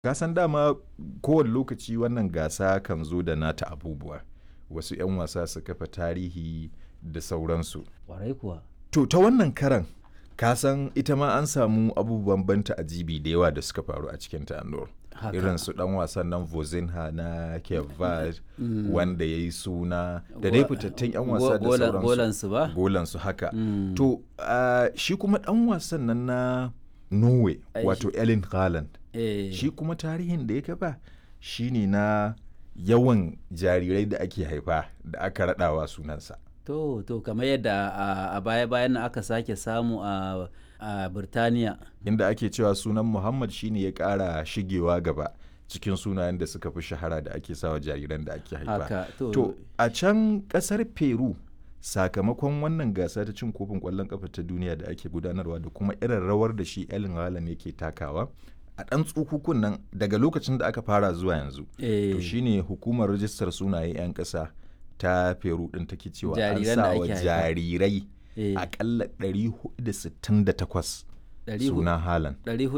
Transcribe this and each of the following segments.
Kasan dama kowane lokaci wannan gasa kan zo da nata abubuwa. Wasu 'yan wasa su kafa tarihi da sauransu. Ƙwarai kuwa. To ta wannan karan kasan ita ma an samu abubuwan banta ajibi da yawa da suka faru a cikin ta Anur. Haka. Irin su dan wasan nan Vozinha na Kevad wanda ya yi suna da dai fitattun 'yan wasa da Golan- sauransu. Golansu ba? Golansu haka. Mm. To ah, shi kuma dan wasan nan na Norway Ai, wato Erling Haaland. Eh, shi kuma tarihin da ya kafa shine na yawan jarirai da ake haifa da aka raɗawa sunansa to to kamar yadda a- a baya-bayan nan aka sake samu a a Birtaniya. inda ake cewa sunan muhammad shine ya ƙara shigewa gaba cikin sunayen da suka fi shahara da ake sawa jariran da ake haifa Haka to, to a can ƙasar peru sakamakon wannan gasa ta cin kofin ƙwallon ƙafa ta duniya da ake gudanarwa da kuma irin rawar da shi Erling Haaland yake takawa a ɗan tsukukun nan daga lokacin da aka fara zuwa yanzu eh, to shine hukumar rajistar sunaye 'yan ƙasa ta peru ɗin take cewa an Jariran da sa wa ake haifa. jarirai eh, akalla 468 ɗari hu- suna halan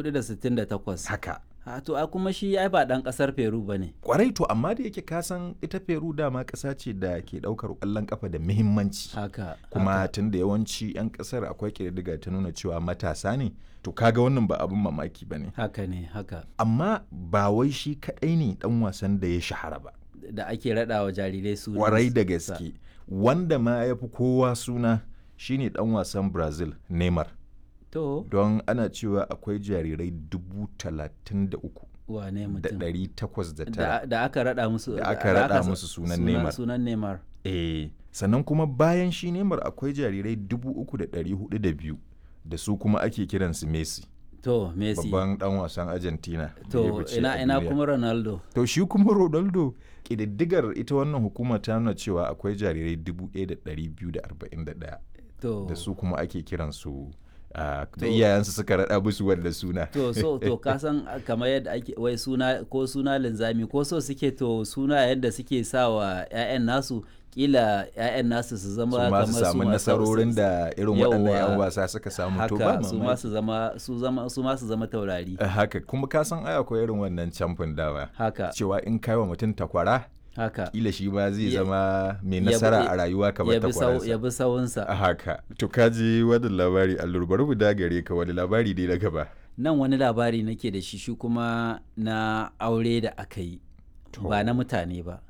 468. haka Ha, to a kuma shi ai ba ɗan ƙasar Peru ba ne. kwarai to amma da yake kasan ita peru dama ƙasa ce da ke ɗaukar ƙwallon ƙafa da muhimmanci Haka. kuma haka. tun da yawanci 'yan ƙasar akwai ƙididdiga ta nuna cewa matasa ne to kaga wannan ba abin mamaki ba ne Haka ne, haka. amma ba wai shi kaɗai ne ɗan wasan da ya shahara ba Da ake raɗa wa jarirai su. kwarai da gaske wanda ma ya fi kowa suna shine dan wasan brazil neymar To, don ana cewa akwai jarirai dubu talatin da uku wane da mutum? ɗari takwas da tara Da, da aka raɗa musu. Da aka raɗa sa- musu sunan Neymar. Sunan Neymar. eh sannan kuma bayan shi neymar akwai jarirai dubu uku da ɗari hudu da biyu da su kuma ake kiransu messi To, Messi. babban dan wasan argentina da ya To, fice ina a ina duniya. kuma Ronaldo. to shi kuma ronaldo ƙididdigar ita wannan hukuma ta nuna cewa akwai jarirai dubu ɗaya da ɗari biyu da arba'in da ɗaya To, da su kuma ake kiransu ah, da To- iyayensu suka raɗa musu wanda suna to so to ka san kamar yadda ake wai suna ko suna linzami ko so suke to suna yadda suke sa wa 'ya'yan nasu kila 'ya'yan nasu su zama su ma kamar su samu ma- nasarorin da irin waɗannan 'yan Yawwa. wasa suka samu to ba haka su ma mamaki. su zama su zama su ma su zama taurari Ah, haka kuma ka san ai akwai irin wannan camfin dawa haka cewa in kai wa mutum takwara haka kila shi ba zai Ya- zama mai ya bi- nasara a rayuwa kamar ya bi sau- ya takwararsa bi sawunsa a haka to ka ji wani labari allur bari mu dagare ka wani labari dai na gaba nan wani labari nake da shi shi kuma na aure da aka yi ba na mutane ba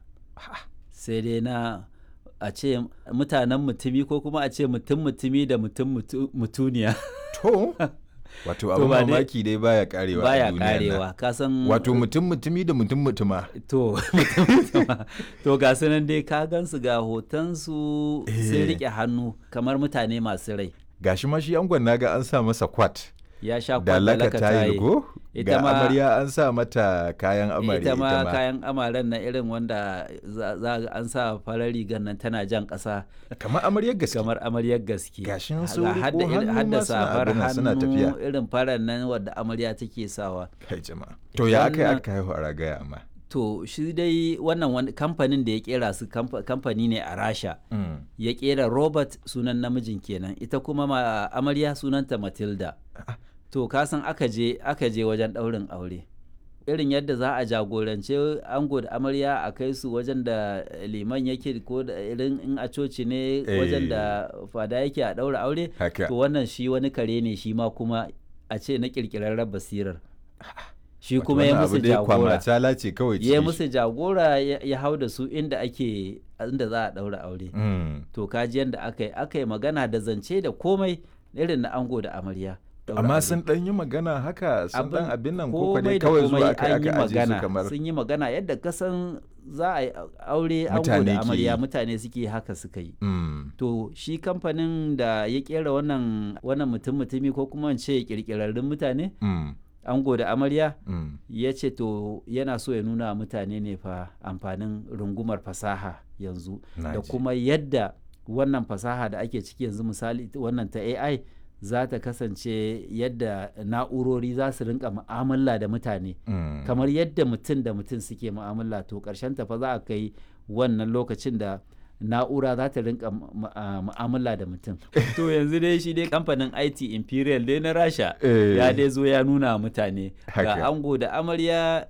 sai dai na a ce mutanen mutumi ko kuma a ce mutum mutumi da mutum mutu- mutuniya to wato To abin ba dai- mamaki dai baya karewa a baya duniyan nan. karewa ka san wato mutum mutumi da mutum mutuma to mutum mutuma. to ga su nan dai ka gansu ga hotonsu sun Eh. rike hannu kamar mutane masu rai gashi ma shi angon naga an sa masa kwat ya sha da laka kwallaka tayil go Ita ga ma- amarya an sa mata kayan amarya ita ma kayan amaren na irin wanda za za ga an sa farar rigar nan tana jan ƙasa kamar amaryar gaske kamar amaryar gaske Gashin Ga sun riko hadda irin- hannu hadda ma suna safar abin nan, suna hannu tafiya. irin farar nan wadda amarya take sawa kai jama'a to ya aka yi Wannan- aka haihu a ragaya amma to shi dai wannan wani kamfanin da ya kera su kamfa- kamfani ne a rasha Mm. ya kera robert sunan namijin kenan ita kuma ma amarya sunanta matilda Ah. to kasan aka je aka je wajen ɗaurin aure irin yadda za a jagorance ango da amarya a kai su wajen da liman yake ko da irin in a coci ne wajen da fada yake a ɗaura aure haka to wannan shi wani kare ne shi ma kuma a ce na ƙirƙirarren basirar shi Wato kuma ya wannan musu abu dai jagora kwamatala ce kawai ya cikin shi. musu jagora ya ya hau da su inda ake inda za a ɗaura aure Mm. to kaji yadda aka yi aka yi magana da zance da komai irin na ango da amarya ɗaura amma aure. sun dan yi magana haka sun dan abin nan ko komai dai da kawai komai zuwa aka an yi aka aje su magana kamar sun yi magana yadda kasan za a yi aure ango Mutane da ke amarya yi. mutane suke haka suka yi Mm. to shi kamfanin da ya kera wannan wannan mutum mutumi ko kuma in ce kirkirarrun mutane Mm. ango da amarya Mm. ya ce to yana so ya nuna wa mutane ne fa amfanin rungumar fasaha yanzu Na da ji. kuma yadda wannan fasaha da ake ciki yanzu misali ita wannan ta AI za ta kasance yadda na'urori za su rinka mu'amala da mutane Mm. kamar yadda mutum da mutum suke mu'amala to ƙarshen ta fa za a kai wannan lokacin da na'ura za ta rinka mu- mu- a- mu'amala da mutum to yanzu dai shi dai kamfanin IT Imperial dai na Rasha Eh. ya dai zo ya nuna wa mutane Haka. ga ango da amarya